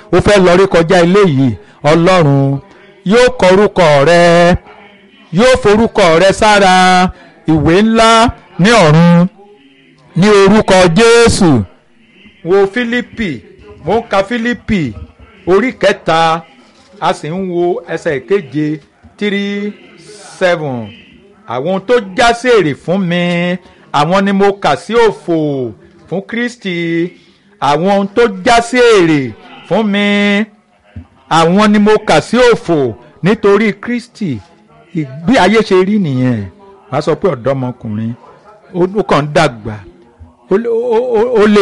ó fẹ́ lọ rí kọjá ilé yìí ọlọ́run yóò kọ orúkọ rẹ yóò forúkọ rẹ sára ìwé ńlá ní ọ̀run ní orúkọ jésù wo fílípì mo ń ka fílípì orí kẹta a sì ń wo ẹsẹ̀ ìkeje three seven àwọn tó já sí èrè fún mi àwọn ni mo kà sí òfò fún kristi àwọn tó já sí èrè fún mi àwọn ni mo kà sí òfò nítorí kristi bí ayé ṣe rí nìyẹn wàá sọ pé ọ̀dọ́mọkùnrin ó kàn ń dàgbà ó lè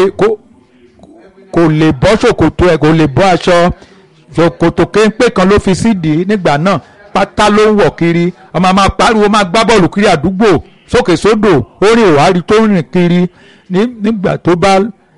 kò lè bọ́ ṣòkòtò ẹ̀ kò lè bọ́ aṣọ ṣòkòtò kéńpé kan ló fi sídìí nígbà náà pátá ló ń wọ̀ kiri ọmọ máa pariwo máa gbá bọ́ọ̀lù kiri àdúgbò sókè sódò orin ìwárí tó ń rìn kiri nígbà tó bá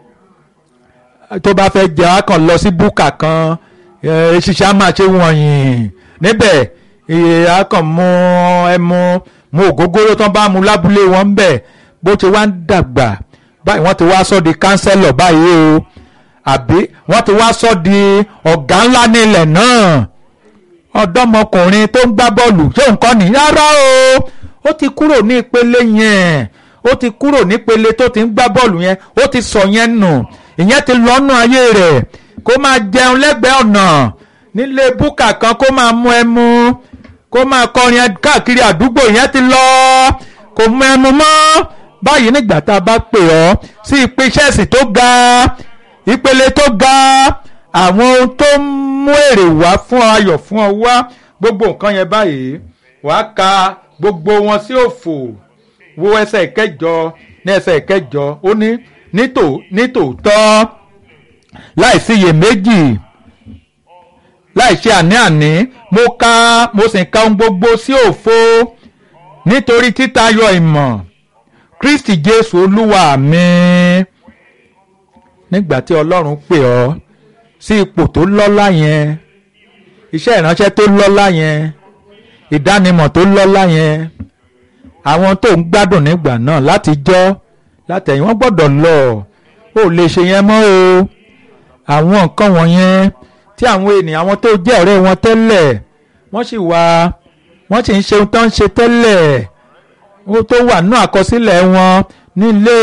tó bá fẹ́ jẹ́ wá kàn lọ sí búkà kan ṣiṣẹ́ á máa ṣe wọ̀nyí níbẹ̀ á kàn mú ẹmu mú ògógóró tán bá mu lábúlé wọn ń bẹ̀ bó ti wá ń dàgbà báyìí wọ́n ti wá sọ di kánsẹ́lọ̀ báyìí o àbí wọ́n ti wá sọ di ọ̀gá ńlá nílẹ̀ náà ọ̀dọ́mọkùnrin tó ń gbá bọ́ọ̀lù ṣé nǹkan ní rárá o ó ti kúrò ní ìpele yẹn ó ti kúrò nípele tó ti ń gbá bọ́ọ̀lù yẹn ó ti sọ yẹn nù ìyẹn ti lọ́nà ayé rẹ̀ kó máa jẹun lẹ́gbẹ̀ẹ́ ọ̀nà nílé búkà kan kó máa mú ẹmu kó máa kọrin káàkiri àdúgbò yẹn ti lọ kò mú ẹmu mọ́ báyìí nígbà tá a bá pè ọ́ sí ìpèsèsì tó ga ìpele tó ga àwọn ohun tó ń mú èrè wá fún ayọ̀ fún ọ wá gbogbo nǹkan yẹn báyìí wàá ka gbogbo wọn sí òfò wo ẹsẹ̀ ìkẹjọ ní ẹsẹ̀ ìkẹjọ ó ní nítòótọ́ láì síyèméjì láì ṣe àní-àní mo ka mo sì ka ohun gbogbo sí òfo nítorí títayọ ìmọ̀ kristi jésù olúwa mi nígbà tí ọlọ́run pè ọ́ sí ipò tó lọ́lá yẹn iṣẹ́ ìránṣẹ́ tó lọ́lá yẹn ìdánimọ̀ tó lọ́lá yẹn àwọn tó ń gbádùn nígbà náà láti jọ́ látẹ̀yìn wọ́n gbọ́dọ̀ lọ ó lè ṣe yẹn mọ́ o àwọn nǹkan wọ̀nyẹn tí àwọn ènìyàn àwọn tó jẹ́ ọ̀rẹ́ wọn tẹ́lẹ̀ wọ́n sì wá wọ́n sì ń ṣe ohun tó ń ṣe tẹ́lẹ̀ ó tó wà nínú àkọsílẹ̀ wọn nílé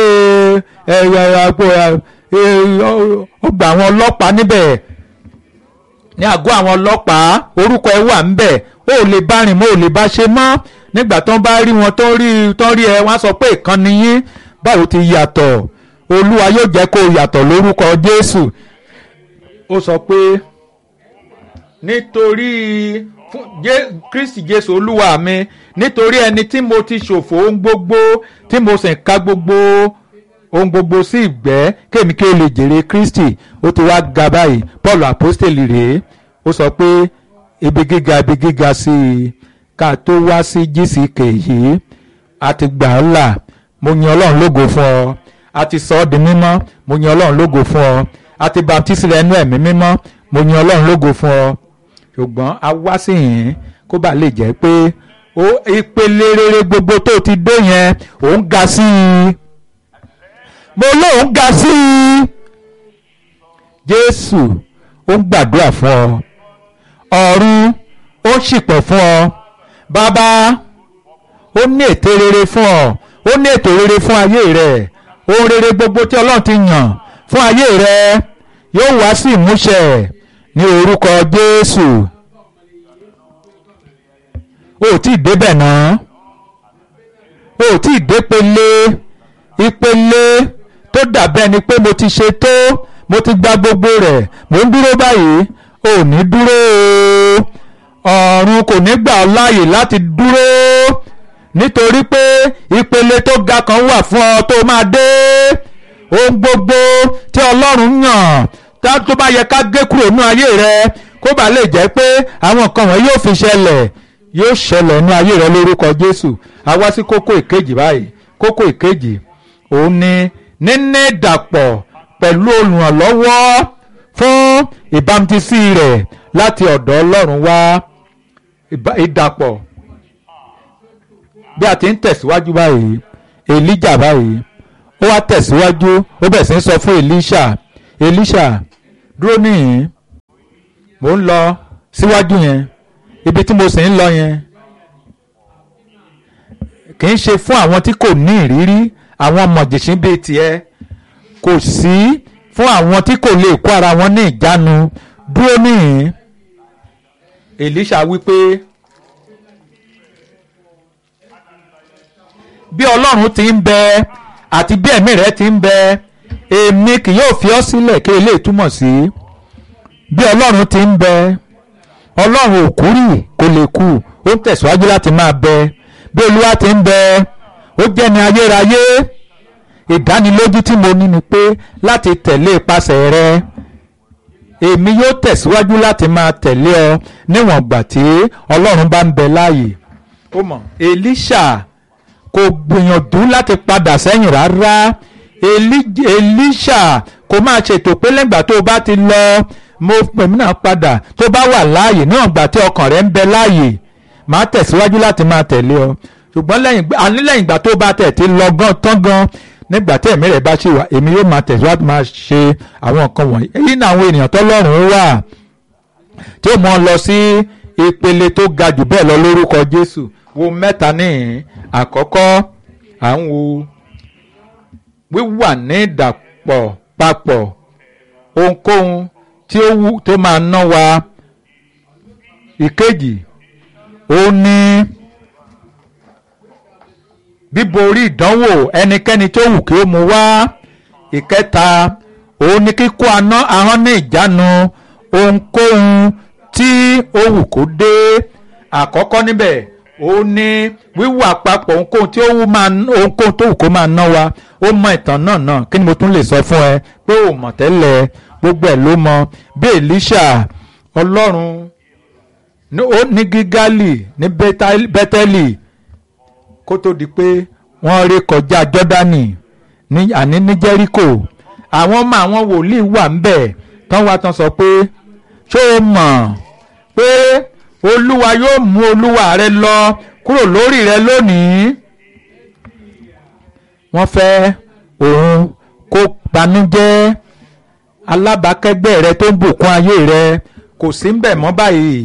ọgbà àwọn ọlọ́pàá níbẹ̀ ní àgọ́ àwọn ọlọ́pàá orúkọ ẹ wà ńbẹ̀ ó lè bá rìn mọ́ ò lè bá ṣe mọ́ nígbà tó ń bá rí wọn tó rí tó rí ẹ wọ́n á sọ pé ìkànnì yín báwo ti yàtọ̀ olúwa yóò jẹ́ kó yàtọ̀ lórúkọ jésù ó sọ pé nítorí kristi jésù olúwa mi nítorí ẹni tí mo ti ṣòfò ohun gbogbo tí mo sì ń ka gbogbo ohun gbogbo sí ìgbẹ́ kémi kí o lè jèrè kristi ó ti wá ga báyìí paul apostoli rèé ó sọ pé ibi gíga ibi gíga sí i ká tó wá sí gck yìí a ti gbà á là mo yan ọlọ́run lógo fún ọ a ti sọ ọ́ di mímọ́ mo yan ọlọ́run lógo fún ọ a ti baptisi rẹ nú ẹ̀mí mímọ́ mo yan ọlọ́run lógo fún ọ ṣùgbọ́n a wá sí yìí kó bá lè jẹ́ pé ó ìpele rere gbogbo tó ti dé yẹn òun ga sí i mo lóun ga sí i jésù ó ń gbàdúrà fún ọ ọ̀run ó ṣìpẹ̀ fún ọ bàbá ó ní ète rere fún ọ ó ní ètò rere fún ayé rẹ ohun rere gbogbo tí ọlọ́run ti yàn fún ayé rẹ yóò wá sí ìmúṣẹ ní orúkọ jésù o ò tí ì débẹ̀ náà o ò tí ì dépele ìpele tó dàbẹ́ ni pé mo ti ṣe tó mo ti gba gbogbo rẹ̀ mo ń dúró báyìí ò ní dúró o ọ̀run kò ní gbà ọ́ láàyè láti dúró nítorí pé ìpele tó ga kan wà fún ọ tó máa dé ohun gbogbo tí ọlọ́run yàn tó bá yẹ ká gé kúrò nínú ayé rẹ kó bá lè jẹ́ pé àwọn nǹkan wọ̀nyí yóò fi ṣẹlẹ̀ yóò ṣẹlẹ̀ nínú ayé rẹ lórúkọ jésù a wá sí kókó ìkejì báyìí kókó ìkejì òun ni níní ìdàpọ̀ pẹ̀lú olùrànlọ́wọ́ fún ìbámutísí rẹ̀ láti ọ̀dọ̀ ọlọ́run wá ìdàpọ̀ bí a ti ń tẹ̀síwájú báyìí èlíjà báyìí ó wá tẹ̀síwájú ó bẹ̀ sí ń sọ fún èlíṣà èlíṣà dúró níhìn mò ń lọ síwájú yẹn ibi tí mo sì ń lọ yẹn kì í ṣe fún àwọn tí kò ní ìrírí àwọn mọ̀jẹ̀sín bíi tiẹ̀ kò sí fún àwọn tí kò lè kó ara wọn ní ìjánu dúró níhìn Èlíṣà wípé bí Ọlọ́run ti ń bẹ àti bí ẹ̀mí rẹ̀ ti ń bẹ èmi kì yóò fi ọ́ sílẹ̀ kí eléyìí túmọ̀ sí bí Ọlọ́run ti ń bẹ Ọlọ́run ò kúrì kò lè kú ó ń tẹ̀síwájú láti máa bẹ bí Olúwa ti ń bẹ ó jẹ́ ní ayérayé ìdánilójú tí mo ní ni pé láti tẹ̀lé ipasẹ̀ rẹ èmi yóò tẹ̀síwájú láti máa tẹ̀lé ọ níwọ̀n gbà tí Ọlọ́run bá ń bẹ láàyè ó mọ̀ Èlíṣà kò gbìyànjú láti padà sẹ́yìn rárá Èlíṣà kò máa ṣètò pé lẹ́gbà tó o bá ti lọ mo pèmí náà padà tó bá wà láàyè níwọ̀n gbà tí ọkàn rẹ ń bẹ láàyè máa tẹ̀síwájú láti máa tẹ̀lé ọ ṣùgbọ́n lẹ́yìn àní lẹ́yìn ìgbà tó bá tẹ̀ ti lọ gan tán gan nígbà tí ẹ̀mí rẹ̀ bá ṣì wà èmi yóò máa tẹ̀síwájú máa ṣe àwọn nǹkan wọ̀nyí èyí ni àwọn ènìyàn tọ́lọ́run wà tí ó mọ lọ sí ìpele tó ga jù bẹ́ẹ̀ lọ lórúkọ Jésù wo mẹ́ta níhìn àkọ́kọ́ à ń wo wíwà ní ìdàpọ̀ papọ̀ ohunkóhun tí ó wù tó máa ná wa ìkejì ó ní bíborí ìdánwò ẹnikẹ́ni tó wù kí ó mú wá ìkẹta òun ni kíkó aná ahọ́n ní ìjánu ohunkóhun tí ó wù kó dé àkọ́kọ́ níbẹ̀ òun ni wíwà papọ̀ ohunkóhun tí ó wù máa ohunkóhun tó wù kó máa ná wa ó mọ ìtàn náà náà kí ni mo tún lè sọ fún ẹ pé ò mọ̀ tẹ́lẹ̀ gbogbo ẹ̀ ló mọ bí Èlíṣà Ọlọ́run ní Gígálì ní Bẹ́tẹ́lì kó tó di pé wọ́n ré kọjá jọ́dánì ní àní ní jẹ́ríkò àwọn ọmọ àwọn wòlíì wà ń bẹ̀ tán wá tán sọ pé ṣó o mọ̀ pé olúwa yóò mú olúwa rẹ lọ kúrò lórí rẹ lónìí wọ́n fẹ́ òun kó banújẹ́ alábàákẹ́gbẹ́ rẹ tó ń bùkún ayé rẹ kò sí ń bẹ̀ mọ́ báyìí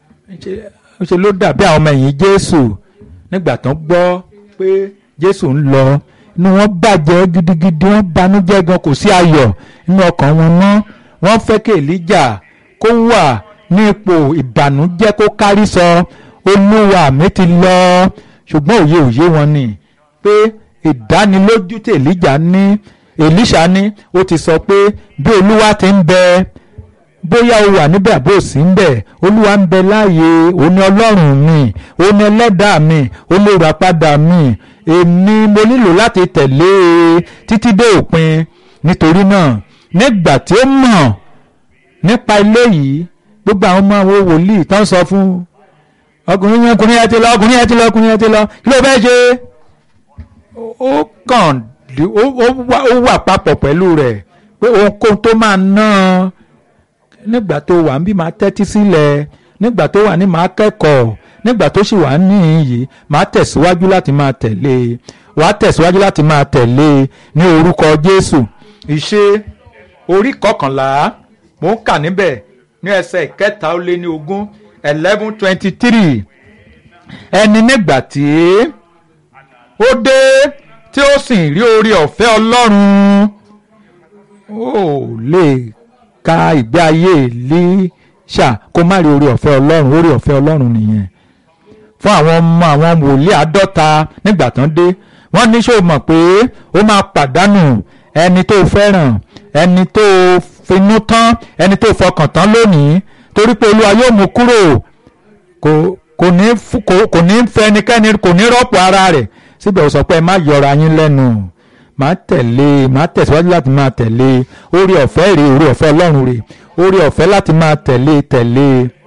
ó ṣe ló dàbí àwọn ọmọ ẹ̀yìn jésù nígbà tán gbọ́ pé jésù ń lọ inú wọn bàjẹ́ gidigidi wọn banújẹ́ gan kò sí ayọ̀ nínú ọkàn wọn mọ́ wọ́n fẹ́ kí èlíjà kó wà ní ipò ìbànújẹ́ kó kárí sọ olúwa mi ti lọ ṣùgbọ́n òye òye wọn ni pé ìdánilójú tí èlíjà ní èlíṣà ní ó ti sọ pé bí olúwa ti ń bẹ bóyá o wà níbẹ̀ àbó sí ń bẹ̀ olúwa ń bẹ láàyè òun ni ọlọ́run mi òun ni ẹlẹ́dàá mi olùràpadà mi èmi mo nílò láti tẹ̀lé e títí dé òpin nítorí náà nígbà tí ó mọ̀ nípa ilé yìí gbogbo àwọn ọmọ àwọn wòlíì tán sọ fún ọkùnrin yẹn ọkùnrin yẹn ti lọ ọkùnrin yẹn ti lọ ọkùnrin yẹn ti lọ kí ló fẹ́ ṣe ó kàn ó wà papọ̀ pẹ̀lú rẹ̀ pé ohunkóhun tó máa ná an nígbà tó wà ń bí máa tẹ́tí sílẹ̀ nígbà tó wà ní máa kẹ́kọ̀ọ́ nígbà tó sì wà níhìn yìí máa tẹ̀síwájú láti máa tẹ̀lé e wà á tẹ̀síwájú láti máa tẹ̀lé e ní orúkọ Jésù ìṣe orí kọkànlá mò ń kà níbẹ̀ ní ẹsẹ̀ ìkẹta ó lé ní ogún eleven twenty three ẹni nígbà tí ó dé tí ó sì rí orí ọ̀fẹ́ Ọlọ́run ó lè ka ìgbé ayé Èlíṣà kó má rí orí ọ̀fẹ́ ọlọ́run orí ọ̀fẹ́ ọlọ́run nìyẹn fún àwọn ọmọ àwọn wòlíì àádọ́ta nígbà tán dé wọ́n ní ṣó mọ̀ pé ó máa pàdánù ẹni tó fẹ́ràn ẹni tó finú tán ẹni tó fọkàn tán lónìí torí pé olúwa yóò mú kúrò kò kò ní kò kò ní fẹ́ ẹnikẹ́ni kò ní rọ́pò ara rẹ̀ síbẹ̀ ó sọ pé ẹ má yọra yín lẹ́nu máa tẹ̀lé máa tẹ̀síwájú láti máa tẹ̀lé orí ọ̀fẹ́ rè orí ọ̀fẹ́ ọlọ́run rè orí ọ̀fẹ́ láti máa tẹ̀lé tẹ̀lé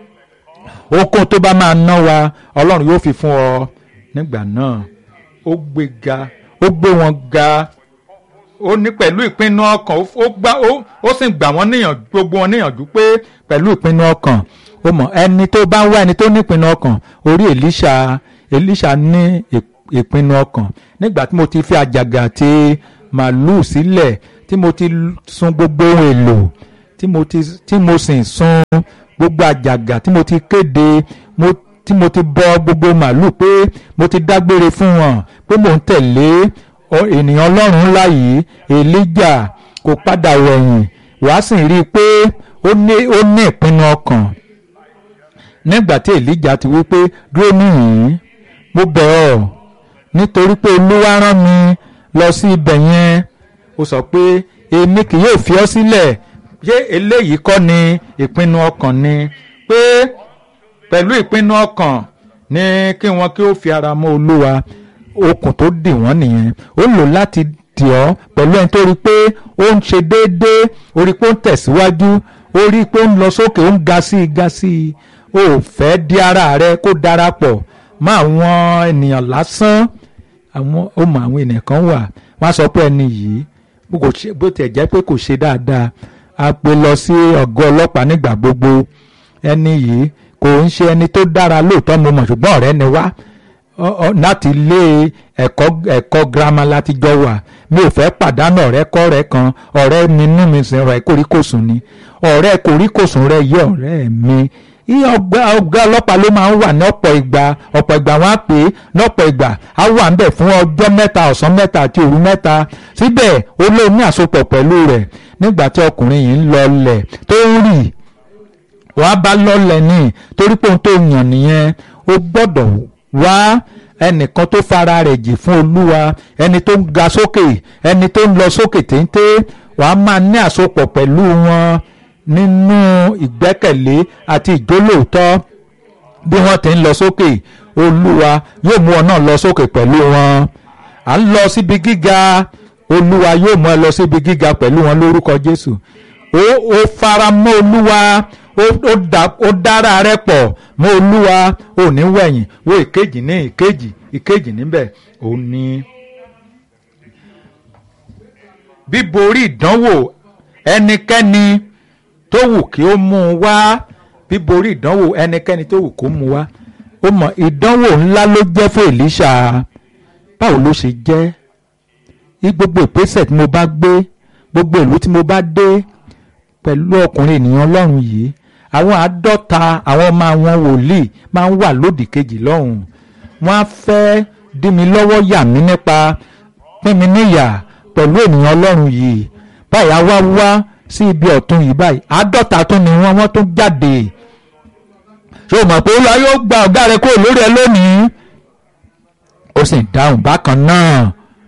okun tó bá máa ná wa ọlọ́run yóò fi fún ọ nígbà náà ó gbé ga ó gbé wọn ga ó ní pẹ̀lú ìpinnu ọkàn ó gbá ó sì gbà wọ́n níyànjú gbogbo wọn níyànjú pé pẹ̀lú ìpinnu ọkàn ó mọ̀ ẹni tó bá ń wá ẹni tó ní ìpinnu ọkàn orí Èlíṣà Èlíṣà ní ìpinnu ọkàn nígbà tí mo ti fi àjàgà àti màálù sílẹ̀ tí mo ti sun gbogbo ohun èlò tí mo ti tí mo sì sun gbogbo àjàgà tí mo ti kéde mo tí mo ti bọ gbogbo màálù pé mo ti dágbére fún wọn pé mò ń tẹ̀lé ènìyàn ọlọ́run ńlá yìí èlíjà kò padà wẹ̀yìn wàá sì rí i pé ó ní ó ní ìpinnu ọkàn nígbà tí èlíjà ti wí pé dúró níhìn-ín mo bẹ̀ ọ́ nítorí pé olúwa rán mi lọ sí ibẹ̀ yẹn ó sọ pé èmi kì yóò fi ọ́ sílẹ̀ ṣé eléyìí kọ́ ni ìpinnu ọkàn ni pé pẹ̀lú ìpinnu ọkàn ní kí wọ́n kí ó fi ara mọ́ olúwa okùn tó dì wọ́n nìyẹn ó lò láti dì ọ́ pẹ̀lú ẹni tó rí i pé ó ń ṣe déédéé ó rí i pé ó ń tẹ̀síwájú ó rí i pé ó ń lọ sókè ó ń ga sí i ga sí i ó fẹ́ di ara rẹ kó darapọ̀ mọ́ àwọn ènìyàn lásán àwọn ó mọ àwọn ènìyàn kan wà wọ́n á sọ pé ẹni yìí bó tiẹ̀ jẹ́ pé kò ṣe dáadáa a pè lọ sí ọ̀gọ́ ọlọ́pàá nígbà gbogbo ẹni yìí kò ń ṣe ẹni tó dára lóòótọ́ mo mọ̀ ṣùgbọ́n ọ̀rẹ́ ni wá láti ilé ẹ̀kọ́ ẹ̀kọ́ girama láti jọ wà mi ò fẹ́ pàdánù ọ̀rẹ́ kọ́rẹ́ kan ọ̀rẹ́ mi nú mi sìn rẹ̀ kòríkòsùn ni ọ̀rẹ́ kòríkòsùn rẹ̀ yé ọ̀rẹ́ mi ọgbà ọgbà ọlọ́pàá ló máa ń wà ní ọ̀pọ̀ ìgbà ọ̀pọ̀ ìgbà wọn á pè é lọ́pọ̀ ìgbà á wà ń bẹ̀ fún ọjọ́ mẹ́ta ọ̀sán mẹ́ta àti òru mẹ́ta síbẹ̀ ó lóun ní àsopọ̀ pẹ̀lú rẹ̀ nígbà tí ọkùnrin yìí ń lọlẹ̀ tó ń rì wàá bá lọ́lẹ̀ ní torí pé ohun tó yàn nìyẹn ó gbọ́dọ̀ wá ẹnìkan tó fara rẹ̀ jì fún olúwa ẹni tó ń ga sókè ẹni tó ń lọ sókè téńté wàá máa ní àsopọ̀ pẹ̀lú wọn nínú ìgbẹ́kẹ̀lé àti ìjólóòtọ́ bí wọ́n ti ń lọ sókè olúwa yóò mú ọ náà lọ sókè pẹ̀lú wọn à ń lọ síbi gíga olúwa yóò mú ẹ lọ síbi gíga pẹ̀lú wọn lórúkọ jésù ó ó fara mọ́ olúwa ó dára rẹ pọ̀ mọ́ olúwa ò ní wẹ̀yìn wo ìkejì ní ìkejì ìkejì níbẹ̀ ò ní. bíborí ìdánwò ẹnikẹ́ni tó wù kí ó mú un wá bíborí ìdánwò ẹnikẹ́ni tó wù kó mú un wá ó mọ ìdánwò ńlá ló jẹ́ fún Èlíṣà báwo ló ṣe jẹ́ ní gbogbo ìpèsè tí mo bá gbé gbogbo ìlú tí mo bá dé pẹ̀lú ọkùnrin ènìyàn ọlọ́run yìí àwọn àádọ́ta àwọn ọmọ àwọn wòlíì máa ń wà lódì kejì lọ́hùn wọ́n á fẹ́ dí mi lọ́wọ́ yà mí nípa pín mi níyà pẹ̀lú ènìyàn ọlọ́run yìí báyìí á wá wá sí ibi ọ̀tún yìí báyìí àádọ́ta tún ni wọ́n wọ́n tún jáde ṣé o mọ̀ pé olúwa yóò gba ọ̀gá rẹ kúrò lórí ẹ lónìí ó sì dáhùn bákan náà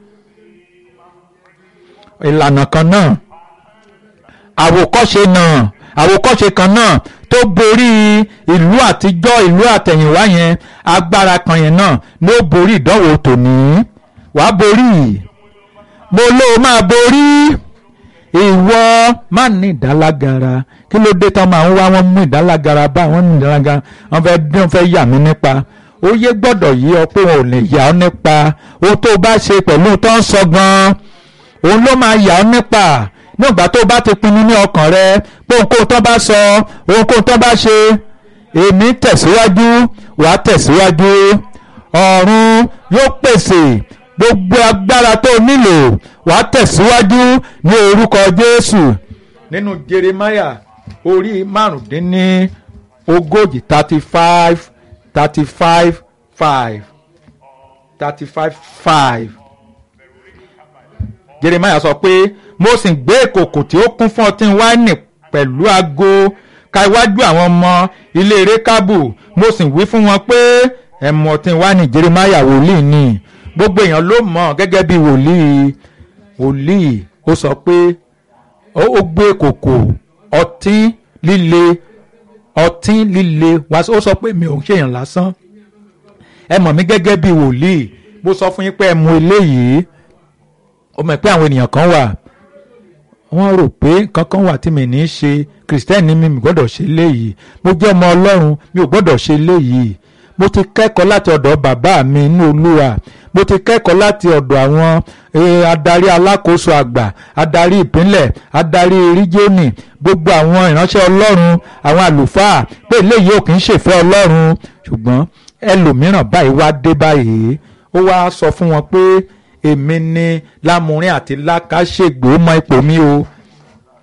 ìlànà kan náà àwòkọ́ṣe náà àwòkọ́ṣe kan náà tó borí ìlú àtijọ́ ìlú àtẹ̀yìnwá yẹn agbára kan yẹn náà ló borí ìdánwò tòní wàá borí mo ló máa borí ìwọ má ní ìdálágara kí ló dé tán máa ń wá wọn mú ìdálágara bá wọn ní ìdálágara wọn fẹ́ dín wọn fẹ́ yà mí nípa oyè gbọ́dọ̀ yí ọ pé wọn ò lè yà ọ́ nípa ohun tó bá ṣe pẹ̀lú tó ń sọ gan-an òun ló máa yà ọ́ nípa nígbà tó bá ti pinnu ní ọkàn rẹ pé ohunkóhun tó bá sọ ohunkóhun tó bá ṣe èmi tẹ̀síwájú wàá tẹ̀síwájú ọ̀run yóò pèsè gbogbo agbára tó nílò wàá tẹ̀síwájú ní orúkọ Jésù nínú Jeremiah orí márùndínní ogójì thirty five thirty five five thirty five five Jeremiah sọ pé mo sì gbé ìkòkò tí ó kún fún ọtí wáìnì pẹ̀lú ago ka iwájú àwọn ọmọ ilé rékábù mo sì wí fún wọn pé ẹ mu ọtí wáìnì Jeremiah wòlíì ni gbogbo èèyàn ló mọ̀ gẹ́gẹ́ bí wòlíì wòlíì ó sọ pé ó gbé ìkòkò ọtí líle ọtí líle wá ó sọ pé mi ò ń ṣèyàn lásán ẹ mọ̀ mí gẹ́gẹ́ bí wòlíì mo sọ fún yín pé ẹ mu eléyìí ó mọ̀ pé àwọn ènìyàn kan wà wọ́n rò pé kankan wà tí mi ní í ṣe kìrìsìtẹ́nì mi mi gbọ́dọ̀ ṣe léyìí mo jẹ́ ọmọ ọlọ́run mi ò gbọ́dọ̀ ṣe léyìí mo ti kẹ́kọ̀ọ́ láti ọ̀dọ̀ bàbá mi inú olúwa mo ti kẹ́kọ̀ọ́ láti ọ̀dọ̀ àwọn adarí alákòóso àgbà adarí ìpínlẹ̀ adarí rígíọ́nì gbogbo àwọn ìránṣẹ́ ọlọ́run àwọn àlùfáà pé eléyìí ò kì í ṣèfẹ́ ọlọ́run ṣùgbọ́n ẹlòmíràn báyìí wá dé báyìí ó wá sọ fún wọn pé èmi ni lámúrin àti lákàṣègbè ó mọ ipò mi o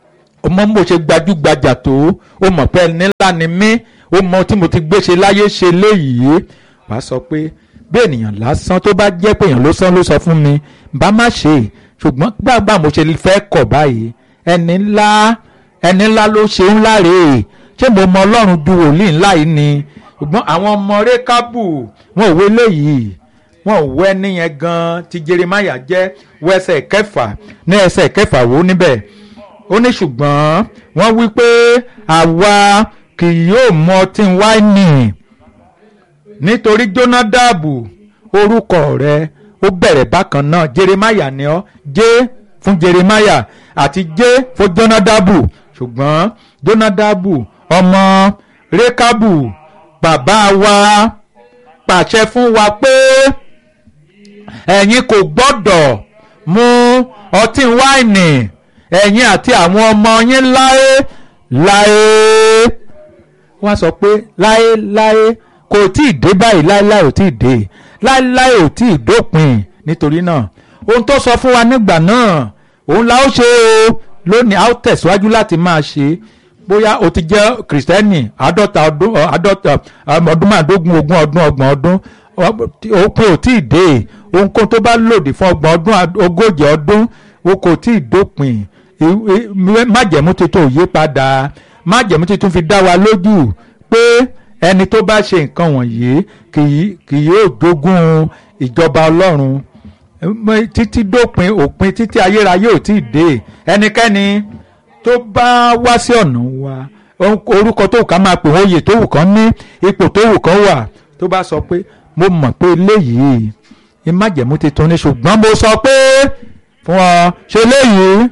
ọmọ mo ṣe gbajúgbajà tó ó mọ̀ pé ẹni ńlá ni mí ó mọ tí mo ti gbé ṣe láyé ṣe léyìí wàá sọ pé bí ènìyàn lásán tó bá jẹ́ pé èèyàn ló sán ló sọ fún mi bá má ṣe ṣùgbọ́n gbàgbà mo ṣe fẹ́ kọ̀ báyìí ẹni ńlá ẹni ńlá ló ṣe ńlá rèé ṣé mo mọ ọlọ́run ju wòlíì ńlá yìí ni ṣùgbọ́n àwọn ọmọ rékábù wọn ò wé léyìí wọn ò wẹ́ níyẹn gan ti Jeremáyà jẹ́ wọ ẹsẹ̀ kẹfà ní ẹsẹ̀ kẹfà wò níbẹ̀ ó ní ṣùgbọ́n wọ́n wí pé àwa kì yóò mọ ọtí wáìnì nítorí Jónádàbù orúkọ rẹ̀ ó bẹ̀rẹ̀ bákan náà Jeremáyà ni ọ́ jẹ́ fún Jeremáyà àti jẹ́ fún Jónádàbù ṣùgbọ́n Jónádàbù ọmọ rékábù bàbá wa pàṣẹ fún wa pé ẹ̀yin kò gbọ́dọ̀ mu ọtí wáìnì ẹ̀yin àti àwọn ọmọ yín láé láé wọ́n sọ pé láé láé kò tí ì dé báyìí láéláé ò tí ì dé láéláé ò tí ì dópin nítorí náà ohun tó sọ fún wa nígbà náà òun la ó ṣe o lónìí a ó tẹ̀síwájú láti máa ṣe bóyá o ti jẹ́ kìrìsìtẹ́nì àádọ́ta ọdún àádọ́ta ọdún márùndógún ogún ọdún ọgbọ̀n ọdún òpin ò tí ì dé ohunkóhun tó bá lòdì fún ọgbọ̀n ọdún ogójì ọdún o kò tí ì dópin májẹ̀mú tuntun ò yí padà májẹ̀mú tuntun fi dá wa lójú pé ẹni tó bá ṣe nǹkan wọ̀nyí kì yóò jogún ìjọba ọlọ́run títí dópin òpin títí ayérayé ò tí ì dé ẹnikẹ́ni tó bá wá sí ọ̀nà wa orúkọ tó wù ká máa pè wọ́n oyè tó wù kán ní ipò tó wù kán wà tó bá sọ pé mo mọ̀ pé eléyìí ìmájẹ̀mú tuntun ni ṣùgbọ́n mo sọ pé fún ọ ṣe léyìí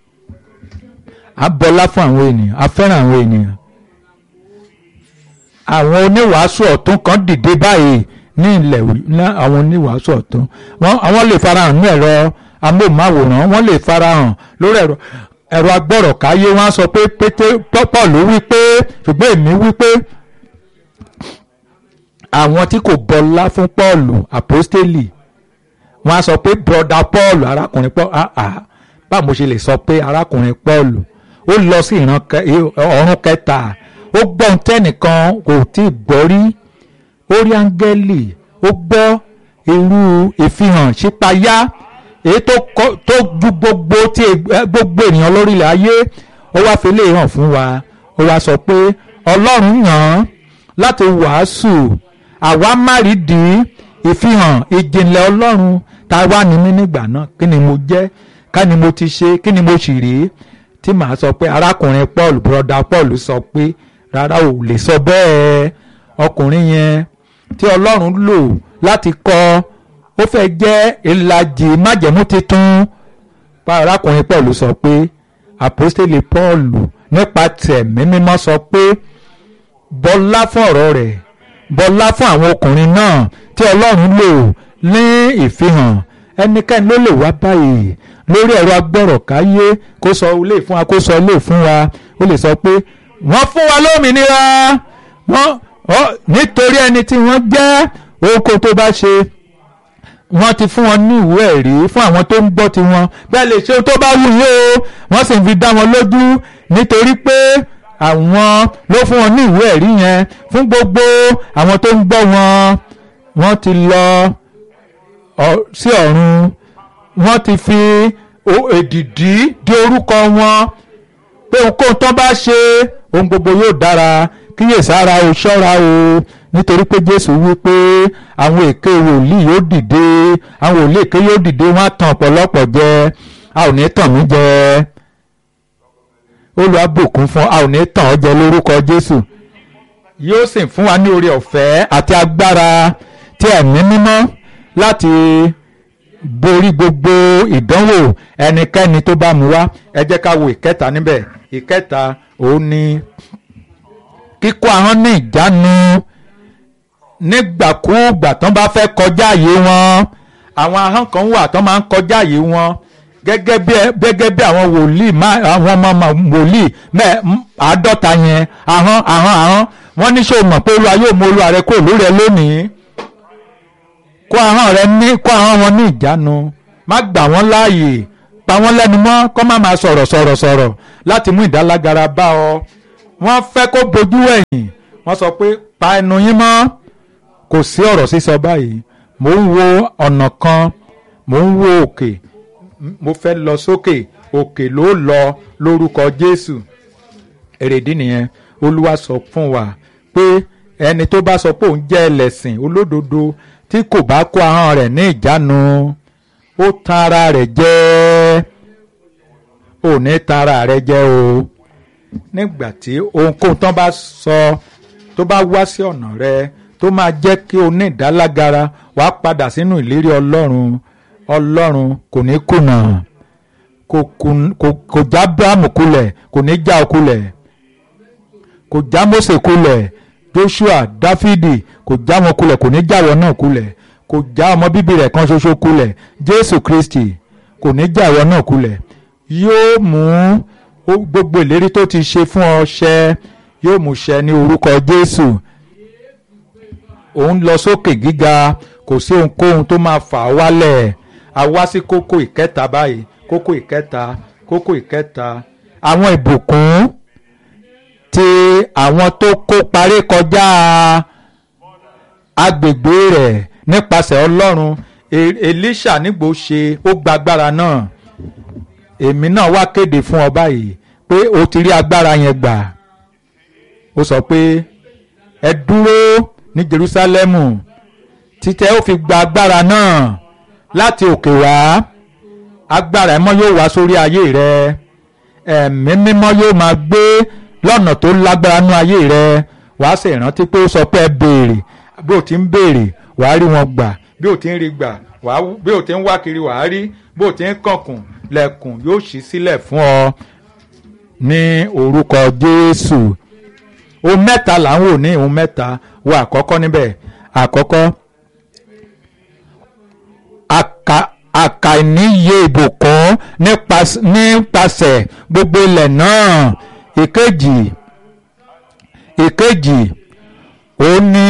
a bọlá fún àwọn ènìyàn a fẹ́ràn àwọn ènìyàn àwọn oníwàásù ọ̀tún kan dìde báyìí ní ilẹ̀ ní àwọn oníwàásù ọ̀tún àwọn lè farahàn ní ẹ̀rọ amóhùnmáwòrán wọ́n lè farahàn lórí ẹ̀rọ ẹ̀rọ agbọ́rọ̀káyé wọ́n á sọ pé pété pọ́pọ́ọ̀lù wí pé ṣùgbọ́n èmi wí pé àwọn tí kò bọlá fún pọ́ọ̀lù àpọ́stélì wọ́n á sọ pé broda pọ́ọ̀lù arákùnrin pọ́ọ̀lù àà báwo mo ṣe lè sọ pé arákùnrin pọ́ọ̀lù ó lọ sí ìran ọ̀run kẹta ó gbọ́ ohun tẹ́nìkan kò tí ì gbọ́ rí ó rí áńgẹ́lì ó gbọ́ irú ìfihàn ṣípayá èyí tó ju gbogbo tí gbogbo ènìyàn lórílẹ̀ ayé ó wá fi lè hàn fún wa ó wá sọ pé ọlọ́run yàn án láti wàásù àwa márìdí ìfihàn ìjìnlẹ̀ ọlọ́run tá a wá ní mí nígbà náà kí ni mo jẹ́ ká ni mo ti ṣe kí ni mo sì rí tí màá sọ pé arákùnrin Paul broda Paul sọ pé rárá ò lè sọ bẹ́ẹ̀ ọkùnrin yẹn tí ọlọ́run lò láti kọ́ ó fẹ́ jẹ́ ìlàjì májẹ̀mú titun pa arákùnrin Paul sọ pé àpọ́stélì Paul nípa tẹ̀mí mímọ́ sọ pé bọlá fún ọ̀rọ̀ rẹ̀ bọlá fún àwọn ọkùnrin náà tí ọlọ́run lò ní ìfihàn ẹnikẹ́ni ló lè wá báyìí lórí ẹ̀rọ agbọ́rọ̀káyé kó sọ ilé fún wa kó sọ ilé fún wa ó lè sọ pé wọ́n fún wa lómìnira wọ́n nítorí ẹni tí wọ́n jẹ́ oko tó bá ṣe wọ́n ti fún wọn ní ìwé ẹ̀rí fún àwọn tó ń gbọ́ tiwọn bẹ́ẹ̀ lè ṣe tó bá wù yín o wọ́n sì ń fi dá wọn lójú nítorí pé àwọn ló fún wọn ní ìwé ẹ̀rí yẹn fún gbogbo àwọn tó ń gbọ́ wọn wọ́n ti lọ sí ọ̀run wọ́n ti fi èdìdí di orúkọ wọn pé ohunkóhun tó bá ṣe ohun gbogbo yóò dára kíyèsára o ṣọ́ra o nítorí pé Jésù wí pé àwọn èké wòlíì yóò dìde àwọn wòlíì èké yóò dìde wọ́n á tàn ọ̀pọ̀lọpọ̀ jẹ a ò ní tàn mí jẹ olùwàbùkún fún a ò ní tàn ọ́ jẹ lórúkọ Jésù yóò sì fún wa ní oore ọ̀fẹ́ àti agbára tí ẹ̀mí mímọ́ láti borí gbogbo ìdánwò ẹnikẹ́ni tó bá mú wá ẹ jẹ́ ká wo ìkẹta níbẹ̀ ìkẹta òun ni kíkó ahọ́n ní ìjánu nígbàkúùgbà tán bá fẹ́ kọjá àyè wọn àwọn ahọ́n kan wà tán máa ń kọjá àyè wọn gẹ́gẹ́ bí gẹ́gẹ́ bí àwọn wòlíì àwọn ọmọ wòlíì mẹ́ àádọ́ta yẹn ahọ́n ahọ́n ahọ́n wọ́n ní ṣé o mọ̀ pé olúwa yóò mú olúwa rẹ kúrò lórí ẹ lónìí kó ahọ́n rẹ ní kó ahọ́n wọn ní ìjánu má gbà wọ́n láàyè pa wọ́n lẹ́nu mọ́ kó má máa sọ̀rọ̀ sọ̀rọ̀ sọ̀rọ̀ láti mú ìdálágara bá ọ wọ́n fẹ́ kó bojú ẹ̀yìn wọ́n sọ pé pa ẹnu yín mọ́ kò sí ọ̀rọ̀ sísọ báyìí mò ń wo ọ̀nà kan mò ń wo òkè mo fẹ́ lọ sókè òkè ló lọ lórúkọ Jésù èrèdí nìyẹn Olúwa sọ fún wa pé ẹni tó bá sọ pé òun jẹ́ ẹlẹ́sìn olódodo tí kò bá kó ahọ́n rẹ̀ ní ìjánu ó tan ara rẹ̀ jẹ́ ò ní tan ara rẹ̀ jẹ́ o nígbà tí ohunkóhun tán bá sọ tó bá wá sí ọ̀nà rẹ tó máa jẹ́ kí o ní ìdálágara wàá padà sínú ìlérí Ọlọ́run Ọlọ́run kò ní kùnà kò kùn- kò- kò já Ábúráhámù kulẹ̀ kò ní já ọ kulẹ̀ kò já Mósè kulẹ̀ Joshua Dáfídì kò já wọn kulẹ̀ kò ní já wọn náà kulẹ̀ kò já ọmọ bíbí rẹ̀ kan ṣoṣo kulẹ̀ Jésù Kristi kò ní já wọn náà kulẹ̀ yóò mú ó- gbogbo ìlérí tó ti ṣe fún ọ ṣẹ yóò mú ṣẹ ní orúkọ Jésù òun lọ sókè gíga kò sí ohunkóhun tó máa fà á wálẹ̀ a wá sí kókó ìkẹta báyìí kókó ìkẹta kókó ìkẹta àwọn ìbùkún tí àwọn tó kó parí kọjá agbègbè rẹ̀ nípasẹ̀ Ọlọ́run E- Èlíṣà nígbò ṣe ó gba agbára náà èmi náà wá kéde fún ọ báyìí pé o ti rí agbára yẹn gbà ó sọ pé ẹ dúró ní Jerúsálẹ́mù títẹ ó fi gba agbára náà láti òkè wá agbára ẹ̀mọ́ yóò wá sórí ayé rẹ ẹ̀mí mímọ́ yóò máa gbé lọ́nà tó lágbára nú ayé rẹ wàá sì rántí pé ó sọ pé ẹ béèrè bí o ti ń béèrè wàá rí wọn gbà bí o ti ń rí gbà wàá bí o ti ń wá kiri wàá rí bí o ti ń kànkùn lẹ̀kùn yóò ṣí sílẹ̀ fún ọ ní orúkọ Jésù ohun mẹ́ta là ń wò ní ohun mẹ́ta wo àkọ́kọ́ níbẹ̀ àkọ́kọ́ aka- àkàìníye ìbùkún nípas- nípasẹ̀ gbogbo ilẹ̀ náà ìkejì ìkejì ó ní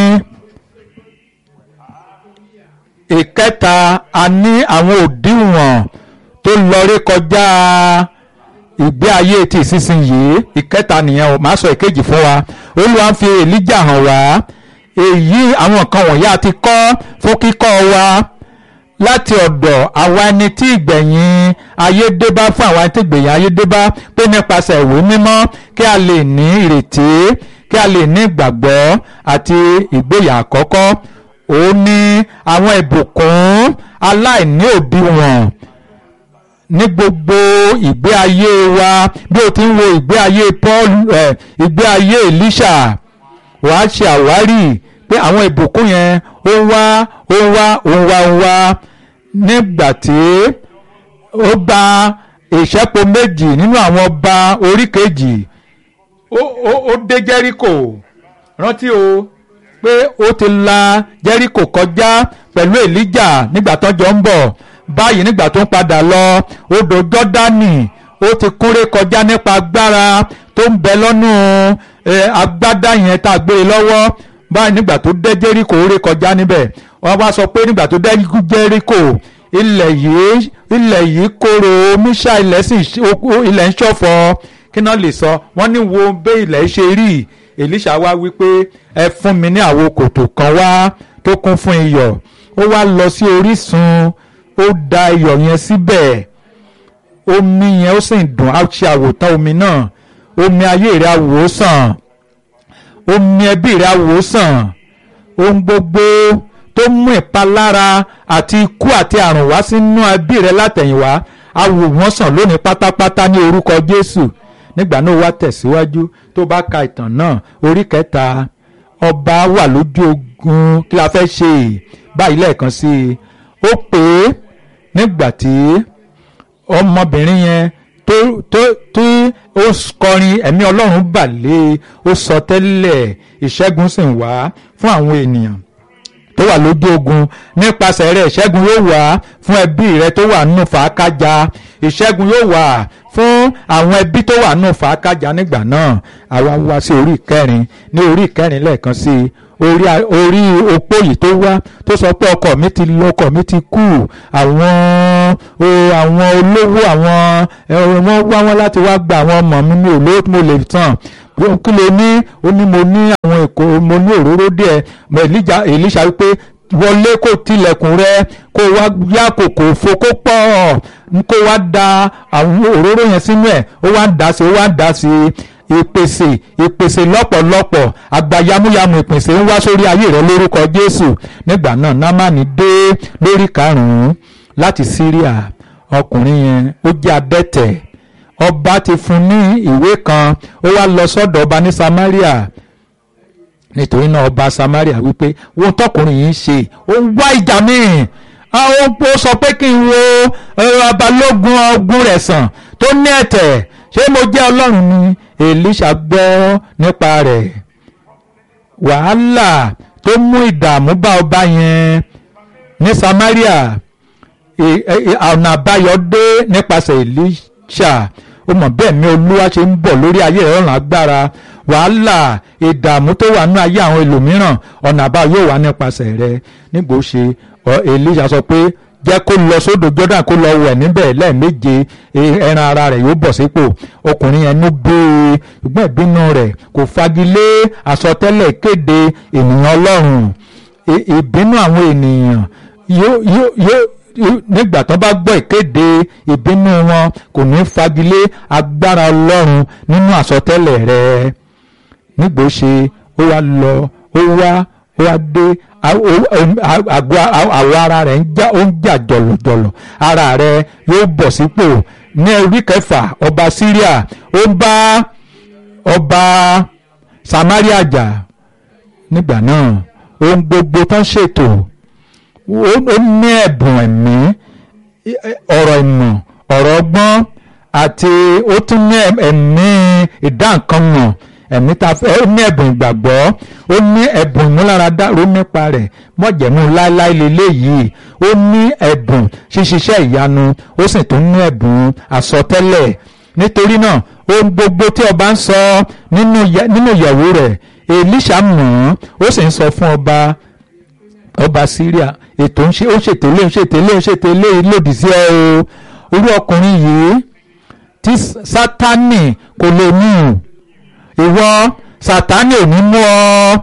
ìkẹta a ní àwọn òdiwọ̀n tó lọ rí kọjá ìgbé ayé ti ìsinsìnyí ìkẹta nìyẹn o máa sọ ìkejì fún wa olúwa ń fi èlíjà hàn wá èyí àwọn nǹkan wọ̀nyí a ti kọ́ fún kíkọ́ wa láti ọ̀dọ̀ àwa ẹni tí ìgbẹ̀yìn ayé dé bá fún àwa ẹni tí ìgbẹ̀yìn ayé dé bá pé nípasẹ̀ ìwé mímọ́ kí a lè ní ìrètí kí a lè ní ìgbàgbọ́ àti ìgbéyà àkọ́kọ́ òun ní àwọn ìbùkún aláìní òdiwọ̀n ní gbogbo ìgbé ayé wa bí o ti ń wo ìgbé ayé Paul ẹ ìgbé ayé Elisha wàá ṣe àwárí pé àwọn ìbùkún yẹn ó ń wá ó ń wá ó ń wá ó ń wá nígbà tí ó gba ìṣẹ́po méjì nínú àwọn ọba orí kejì ó ó ó dé Jẹ́ríkò rántí o pé ó ti la Jẹ́ríkò kọjá pẹ̀lú Èlíjà nígbà tó jọ ń bọ̀ báyìí nígbà tó ń padà lọ odò Jọ́dánì ó ti kúnré kọjá nípa agbára tó ń bẹ lọ́nù eh, agbádá yẹn tá a gbé e lọ́wọ́ báyìí nígbà tó dé Jẹ́ríkò ó ré kọjá níbẹ̀ wọ́n wá sọ pé nígbà tó dé Jẹ́ríkò ilẹ̀ yìí ilẹ̀ yìí kóró mísà ilẹ̀ sì ilẹ̀ ń ṣọ̀fọ̀ kí náà lè sọ wọ́n ní wo bẹ́ ilẹ̀ ṣe rí Èlíṣà wá wípé ẹ fún mi ní àwo kòtò kan wá tó kún fún iyọ̀ ó wá lọ sí orísun ó da iyọ̀ yẹn síbẹ̀ omi yẹn ó sì dùn á ṣe àwòtán omi náà omi ayé rẹ̀ àwòsàn omi ẹbí rẹ̀ àwòsàn ohun gbogbo tó mú ìpalára àti ikú àti àrùn wá sínú ẹbí rẹ̀ látẹ̀yìnwá awò wọ́n sàn lónìí pátápátá ní orúkọ Jésù nígbà náà wá tẹ̀síwájú tó bá ka ìtàn náà orí kẹta ọba wà lójú ogun kí la fẹ́ ṣe báyìí lẹ́ẹ̀kan sí i ó pè é nígbà tí ọmọbìnrin yẹn tó tó tí ó kọrin ẹ̀mí ọlọ́run bà lé ó sọ tẹ́lẹ̀ ìṣẹ́gun sì ń wá fún àwọn ènìyàn tó wà lójú ogun nípasẹ̀ rẹ̀ ìṣẹ́gun yóò wá fún ẹbí rẹ tó wà nínú fàákájà ìṣẹ́gun yóò wá fún àwọn ẹbí tó wà nínú fàákájà nígbà náà àwa wá sí orí ìkẹrin ní orí ìkẹrin lẹ́ẹ̀kan sí i orí orí opó yìí tó wá tó sọ pé ọkọ mi ti lọ ọkọ mi ti kú àwọn o àwọn olówó àwọn ẹ, wọ́n wá wọn láti wá gba àwọn ọmọ mi mi ò lówó tí mo lè tàn kí ló ní ó ní mo ní àwọn èkó mo ní òróró díẹ̀ mo Èlíjà Èlíṣà wípé wọlé kó tilẹ̀kùn rẹ kó wá yá kòkò fo kó pọ̀ kó wá da àwọn òróró yẹn sínú ẹ̀ ó wá ń dà sí ó wá ń dà sí ìpèsè ìpèsè lọ́pọ̀lọpọ̀ àgbà yamuyamu ìpèsè ń wá sórí ayé rẹ lórúkọ Jésù nígbà náà námánì dé lórí karùn-ún láti Síríà ọkùnrin yẹn ó jẹ́ adẹ́tẹ̀ ọba ti fún ní ìwé kan ó wá lọ sọ́dọ̀ ọba ní Samaria nítorí náà ọba Samaria wípé wọn tọkùnrin yìí ń ṣe ó ń wá ìjà míì àwọn ó sọ pé kí n wo abalógun ọgbọ́n rẹ̀ sàn tó ní ẹ̀tẹ̀ ṣé mo jẹ́ ọlọ́run ni Èlíṣà gbọ́ nípa rẹ̀ wàhálà tó mú ìdààmú bá ọba yẹn ní Samaria ọ̀nà àbáyọ dé nípasẹ̀ Èlíṣà ó mọ̀ bẹ́ẹ̀ ni olúwa ṣe ń bọ̀ lórí ayé rẹ̀ ọ̀run agbára wàhálà ìdààmú tó wà nínú ayé àwọn ẹlòmíràn ọ̀nà àbáyọ yóò wá nípasẹ̀ rẹ̀ nígbò ṣe Èlíṣà sọ pé jẹ́ kó lọ sódò Jordan kó lọ wẹ̀ níbẹ̀ lẹ́ẹ̀méje ẹran ara rẹ̀ yóò bọ̀ sípò ọkùnrin yẹn ló gbé e ṣùgbọ́n ìbínú rẹ̀ kò fagilé àsọtẹ́lẹ̀ kéde ènìyàn Ọlọ́run ìbínú àwọn ènìyàn yóò nígbà tó bá gbọ́ ìkéde ìbínú wọn kò ní fagilé agbára Ọlọ́run nínú àsọtẹ́lẹ̀ rẹ̀ nígbò ṣe ó wá lọ ó wá ó wá dé àgọ́ àwọ̀ ara rẹ̀ ń já ó ń jà jọ̀lọ̀jọ̀lọ̀ ara rẹ̀ yóò bọ̀ sípò ní orí kẹfà ọba Syria ó ń bá ọba Samaria jà nígbà náà ohun gbogbo tán ṣètò ó ní ẹ̀bùn ẹ̀mí ọ̀rọ̀ ìmọ̀ ọ̀rọ̀ ọgbọ́n àti ó tún ní ẹ̀mí ìdáǹkanmọ̀ ẹ̀mí ta fẹ́ ó ní ẹ̀bùn ìgbàgbọ́ ó ní ẹ̀bùn ìmúláradá ló nípa rẹ̀ mọ̀jẹ̀mú láéláé leléyìí ó ní ẹ̀bùn ṣíṣiṣẹ́ ìyanu ó sì tún ní ẹ̀bùn àsọtẹ́lẹ̀ nítorí náà ohun gbogbo tí ọba ń sọ nínú ìyàwó rẹ̀ Èlíṣà mọ̀ ó sì ń sọ fún ọba ọba Syria ètò ń ṣe ó ṣètèlé ó ṣètèlé ó ṣètèlé lòdì sí ẹ o irú ọkùnrin yìí tí Sátánì kò lè mú ìwọ Sátánì ò ní mú ọ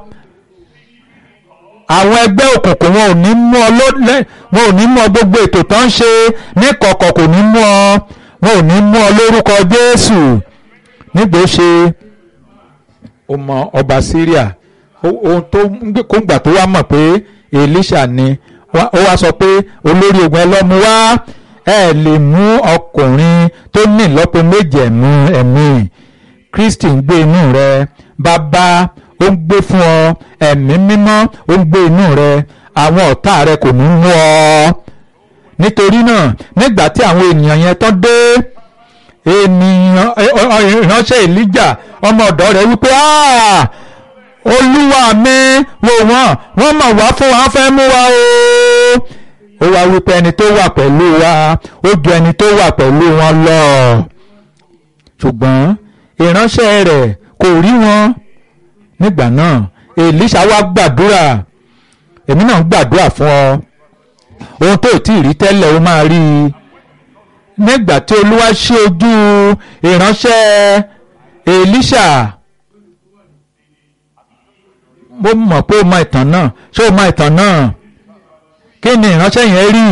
àwọn ẹgbẹ́ òkùnkùn wọn ò ní mú ọ lọ́lẹ́ wọn ò ní mú ọ gbogbo ètò tó ń ṣe ní kọ̀kọ̀ kò ní mú ọ wọn ò ní mú ọ lórúkọ Jésù nígbà ó ṣe ó mọ ọba Syria ohun tó kó ń gbà tó wá mọ̀ pé Èlíṣà ni ó wá sọ pé olórí ogun ẹlọ́mu wá ẹ lè mú ọkùnrin tó ní ìlọ́po méjì ẹ̀mú ẹ̀mí Kristi ń gbé inú rẹ bàbá ó ń gbé fún ọ ẹ̀mí mímọ́ ó ń gbé inú rẹ àwọn ọ̀tá rẹ kò ní mú ọ nítorí náà nígbà tí àwọn ènìyàn yẹn tán dé ènìyàn ìránṣẹ́ Èlíjà ọmọ ọ̀dọ́ rẹ̀ wípé olúwa mi wò wọ́n wọ́n mọ̀ wá fún wa fẹ́ mú wa o ó wá wípé ẹni tó wà pẹ̀lú wa ó ju ẹni tó wà pẹ̀lú wọn lọ ṣùgbọ́n ìránṣẹ́ rẹ̀ kò rí wọn nígbà náà Èlíṣà wá gbàdúrà èmi náà gbàdúrà fún ọ ohun tó tí ì rí tẹ́lẹ̀ ó máa rí i nígbà tí olúwa ṣí ojú ìránṣẹ́ Èlíṣà mo mọ̀ pé o mọ ìtàn náà ṣé o mọ ìtàn náà kí ni ìránṣẹ́ yẹn rí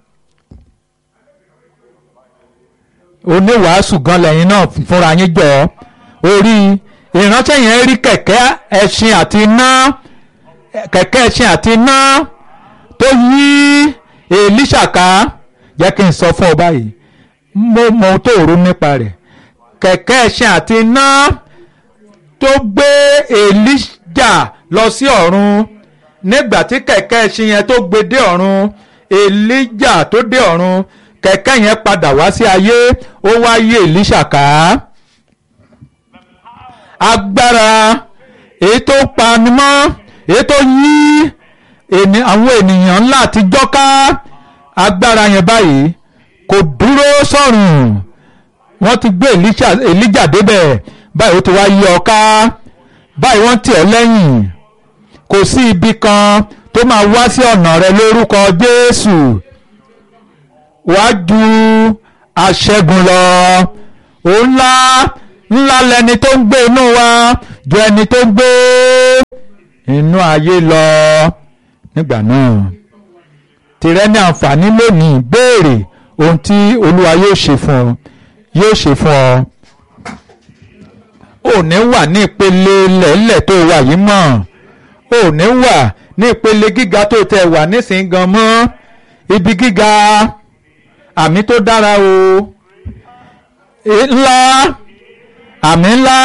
oníwàásù gan lẹ́yìn náà fúnra yín jọ orí ìránṣẹ́ yẹn rí kẹ̀kẹ́ ẹṣin àti iná kẹ̀kẹ́ ẹṣin àti iná tó yí Èlíṣà ká jẹ́ kí n sọ fún ọ báyìí mo mọ ohun tó rò nípa rẹ̀ kẹ̀kẹ́ ẹṣin àti iná tó gbé Èlíjà lọ sí ọ̀run nígbà tí kẹ̀kẹ́ ẹṣin yẹn tó gbé dé ọ̀run Èlíjà tó dé ọ̀run kẹ̀kẹ́ yẹn padà wá sí ayé ó wá yí Èlíṣà ká agbára èyí tó pani mọ́ èyí tó yí àwọn ènìyàn ńlá àtijọ́ ká agbára yẹn báyìí kò dúró sọ̀rùn wọ́n ti gbé Èlíjà débẹ̀ báyìí ó ti wá yí ọ ká báyìí wọ́n tì ọ́ lẹ́yìn kò sí ibi kan tó máa wá sí ọ̀nà rẹ lórúkọ Jésù wàá ju aṣẹ́gun lọ òun ńlá ńlá lẹni tó ń gbé inú wa ju ẹni tó ń gbé inú ayé lọ nígbà náà tìrẹ ní àǹfààní lónìí béèrè ohun tí olúwa yóò ṣe fún ọ yóò ṣe fún ọ ò ní wà ní ìpele lẹ́lẹ̀ tó wà yìí mọ́ ò ní wà ní ìpele gíga tó tẹ wà nísìnyí gan mọ́ ibi gíga àmì tó dára o ńlá àmì ńlá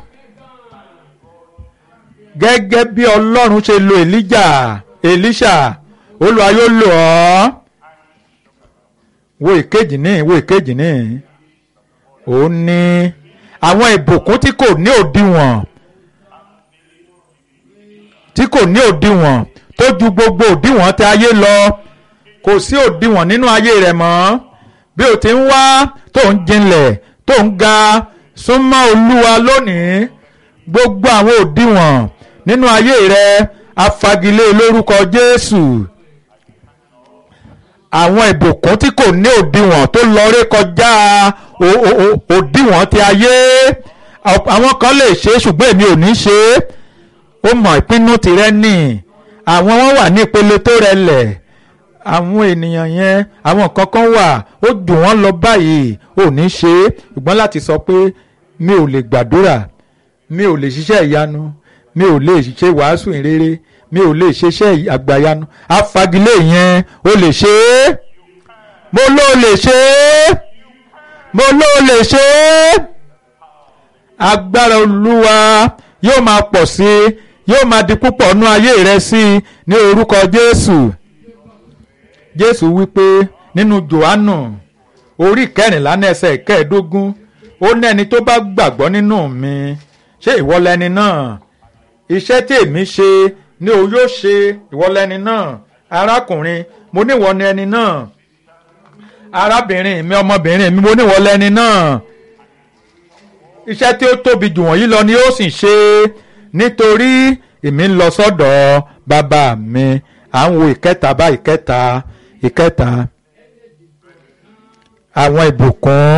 gẹ́gẹ́ bí ọlọ́run ṣe lo èlíjà èlíṣà olúwa yóò lò ọ́ wo ìkejì ní wo ìkejì ní ó ní àwọn ìbùkún tí kò ní òdiwọ̀n tí kò ní òdiwọ̀n tó ju gbogbo òdiwọ̀n tí ayé lọ kò sí òdiwọ̀n nínú ayé rẹ̀ mọ́ bí o ti ń wá tó ń jinlẹ̀ tó ń ga súnmọ́ olúwa lónìí gbogbo àwọn òdiwọ̀n nínú ayé rẹ̀ afagilé lórúkọ jésù àwọn ìbùkún tí kò ní òdiwọ̀n tó lọ ré kọjá òdiwọ̀n ti ayé àwọn kan lè ṣe ṣùgbọ́n èmi ò ní ṣe é ó mọ̀ ìpinnu tirẹ̀ nì àwọn wọn wà ní ìpele tó rẹlẹ̀ àwọn ènìyàn yẹn àwọn nǹkan kan wà ó dùn wọ́n lọ báyìí ò ní ṣe é ṣùgbọ́n láti sọ pé mi ò lè gbàdúrà mi ò lè ṣiṣẹ́ ìyanu mi ò lè ṣe wàásù ìrere mi ò lè ṣiṣẹ́ àgbàyanu afagilé yẹn ó lè ṣe é mo ló lè ṣe é mo ló lè ṣe é agbára olúwa yóò máa pọ̀ sí i yóò máa di púpọ̀ nú ayé rẹ sí i ní orúkọ jésù jésù wípé nínú johannu orí kẹrìnlá ní ẹsẹ̀ kẹẹ̀ẹ́dógún ó ní ẹni tó bá gbàgbọ́ nínú mi ṣé ìwọ lẹni náà iṣẹ́ tí èmi ṣe ni o yóò ṣe ìwọ lẹni náà arákùnrin mo níwọ ni ẹni náà arábìnrin mi ọmọbìnrin mi mo níwọ lẹni náà iṣẹ́ tí ó tóbi jù wọ̀nyí lọ ni ó sì ṣe nítorí èmi ń lọ sọ́dọ̀ bàbá mi à ń wo ìkẹta bá ìkẹta ìkẹta àwọn ìbùkún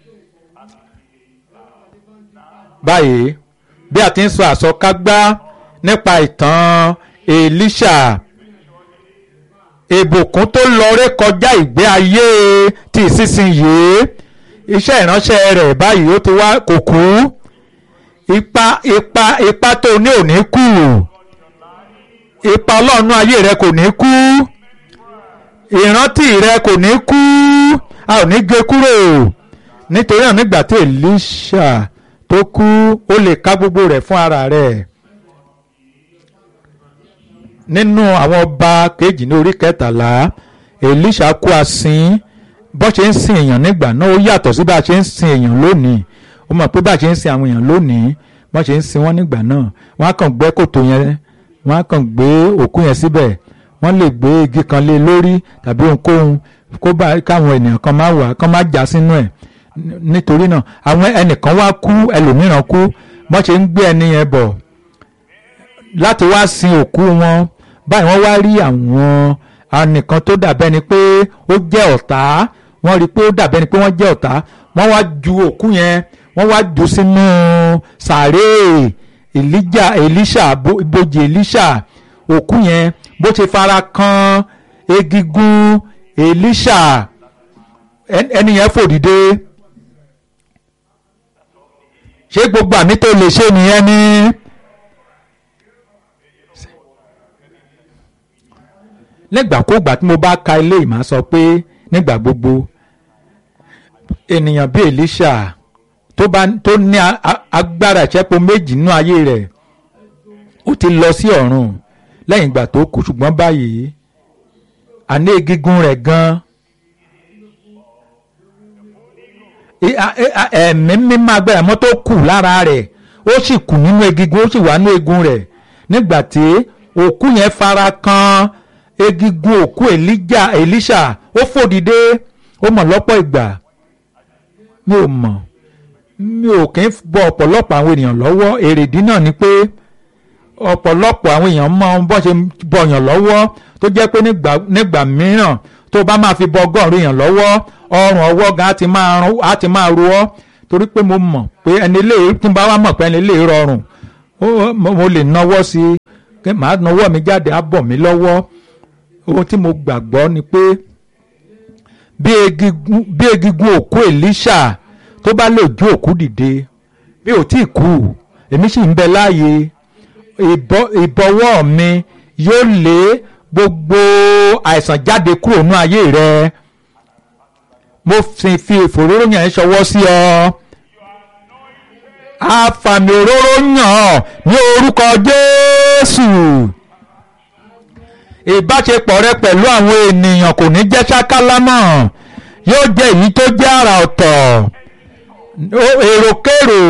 báyìí bí a ti ń sọ àsọkágbá nípa ìtàn Èlíṣà ìbùkún tó lọ ré kọjá ìgbé ayé ti ìsinsìnyí iṣẹ́ ìránṣẹ́ rẹ̀ báyìí ó ti wá kò kú ipa ipa ipa tó ní ò ní kú ipa ọlọ́run ayé rẹ kò ní kú ìrántí rẹ kò ní kú a ò ní gé kúrò nítorí náà nígbà tí Èlíṣà tó kú ó lè ká gbogbo rẹ̀ fún ara rẹ̀ nínú àwọn ọba kejì ní orí kẹtàlá Èlíṣà kú asín bó ṣe ń sin èèyàn nígbà náà ó yàtọ̀ sí bá a ṣe ń sin èèyàn lónìí ó mọ̀ pé bá a ṣe ń sin àwọn èèyàn lónìí bó ṣe ń sin wọ́n nígbà náà wọ́n á kàn gbẹ́ kòtò yẹn wọ́n á kàn gbé òkú yẹn síbẹ̀ wọ́n lè gbé igi kan lé lórí tàbí ohunkóhun kó bá káwọn ènìyàn kan máa wà kán máa já sínú ẹ̀ nítorí náà àwọn ẹnìkan wá kú ẹlòmíràn kú bó ṣe ń gbé ẹni yẹn bọ̀ láti wá sin òkú wọn báyìí wọ́n wá rí àwọn anìkan tó dàbẹ́ ni pé ó jẹ́ ọ̀tá wọ́n rí i pé ó dàbẹ́ ni pé wọ́n jẹ́ ọ̀tá wọ́n wá ju òkú yẹn wọ́n wá jù sínú sàárè èlíjà èlíṣà ibojì èlíṣà òkú yẹn bó ṣe fara kan egigun èlíṣà ẹni yẹn fò dìde ṣé gbogbo àmì tó lè ṣe nìyẹn ni. nígbàkúgbà tí mo bá ka ilé ìmọ̀ sọ pé nígbà gbogbo ènìyàn bíi Èlíṣà tó bá tó ní agbára ìṣẹ́po méjì nínú ayé rẹ̀ ó ti lọ sí ọ̀run lẹ́yìn ìgbà tó kú ṣùgbọ́n báyìí àní egungun rẹ̀ gan ẹ̀mí mímọ́ agbára mọ́ tó kù lára rẹ̀ ó sì kù nínú egungun ó sì wà nínú egun rẹ̀ nígbà tí òkú yẹn fara kan egungun òkú Èlíjà Èlíṣà ó fò dìde ó mọ̀ lọ́pọ̀ ìgbà mi ò mọ̀ mi ò kí ń bọ ọ̀pọ̀lọpọ̀ àwọn ènìyàn lọ́wọ́ èrèdí náà ni pé ọ̀pọ̀lọpọ̀ àwọn èèyàn mọ bọ́ ṣe bọ̀yàn lọ́wọ́ tó jẹ́ pé nígbà nígbà mìíràn tó bá máa fi bọ ọgọ́rùn èèyàn lọ́wọ́ ọrùn ọwọ́ gan á ti máa rún á ti máa ro ọ́ torí pé mo mọ̀ pé ẹni lè tí n bá wá mọ̀ pé ẹni lè rọrùn ó- mo mo lè nawọ́ sí i kí màá nawọ́ mi jáde á bọ̀ mí lọ́wọ́ ohun tí mo gbàgbọ́ ni pé bí egigun bí egigun òkú Èlíṣà tó bá lè jó òkú dìde bí ò tí ì kú èmi sì ń bẹ láàyè ìbọ- ìbọwọ́ mi yóò lé gbogbo àìsàn jáde kúrò nínú ayé rẹ mo sì fi ìfòróró yàn ẹ́ ṣọwọ́ sí ọ àfàmì òróró yàn ọ́ ní orúkọ Jésù ìbáṣepọ̀ rẹ pẹ̀lú àwọn ènìyàn kò ní jẹ́ ṣákálá mọ́ yóò jẹ́ èyí tó jẹ́ àrà ọ̀tọ̀ Ó- èròkérò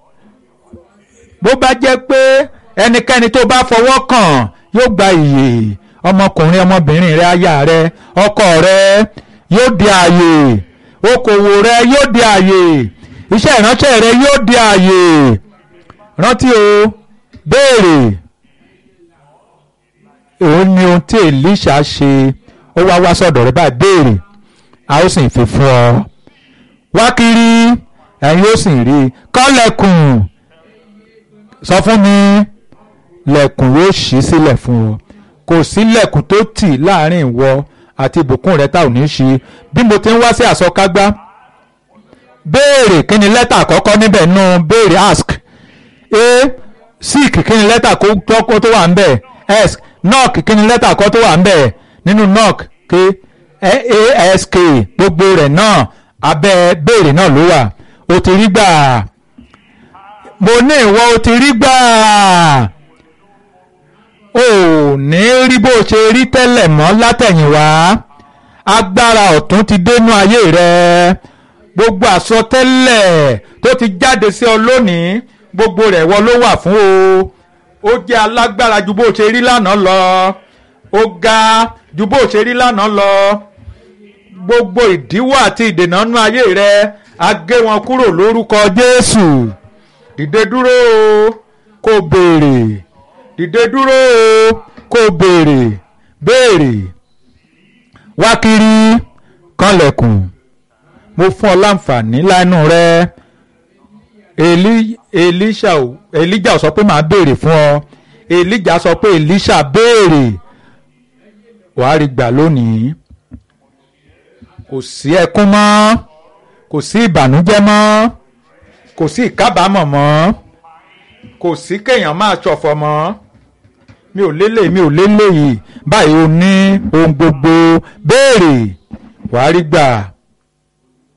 bó bá jẹ́ pé ẹnikẹ́ni tó bá fọwọ́ kàn yóò gba ìyè ọmọkùnrin ọmọbìnrin rẹ aya rẹ ọkọ rẹ yóò di àyè okòwò rẹ yóò di àyè iṣẹ́ ìránṣẹ́ rẹ yóò di àyè rántí o béèrè òun ni ohun tí Èlíṣà ṣe ó wá wá sọ́dọ̀ rẹ báyìí béèrè a ó sì fi fún ọ wá kiri ẹ̀yin ó sì rí i kọ́lẹ̀kùn sọ fún mi lẹ̀kùn yóò ṣí sílẹ̀ fún ọ kò sí lẹ̀kùn tó tì láàrin ìwọ àti ìbùkún rẹ tá ò ní ṣí bí mo ti ń wá sí àsọkágbá béèrè kí ni lẹ́tà àkọ́kọ́ níbẹ̀ nù béèrè ask a seek kí ni lẹ́tà kó tó tó wà ń bẹ̀ s knock kí ni lẹ́tà kó tó wà ń bẹ̀ nínú knock k ask gbogbo rẹ̀ náà abẹ́ béèrè náà ló wà o ti rí gbà mo ní ìwọ o ti rí gbà o ò ní rí bó ṣe rí tẹ́lẹ̀ mọ́ látẹ̀yìnwá agbára ọ̀tún ti dénú ayé rẹ gbogbo àsọtẹ́lẹ̀ tó ti jáde sí ọ lónìí gbogbo rẹ̀ wọ ló wà fún o ó jẹ́ alágbára ju bó ṣe rí lánàá lọ ó ga ju bó ṣe rí lánàá lọ gbogbo ìdíwọ́ àti ìdènà nú ayé rẹ a gé wọn kúrò lórúkọ Jésù dìde dúró o kó béèrè dìde dúró o kó béèrè béèrè wá kiri kànlẹ̀kùn mo fún ọ láǹfààní lánàá rẹ Èlí Èlíṣà ò Èlíjà ò sọ pé màá béèrè fún ọ Èlíjà sọ pé Èlíṣà béèrè wàá rí gbà lónìí kò sí ẹkún mọ́ kò sí ìbànújẹ́ mọ́ kò sí ìkábàámọ̀ mọ́ kò sí kéèyàn máa ṣọ̀fọ̀ mọ́ mi ò lélẹ̀ mi ò lélẹ̀ yìí báyìí o ní ohun gbogbo béèrè wàá rí gbà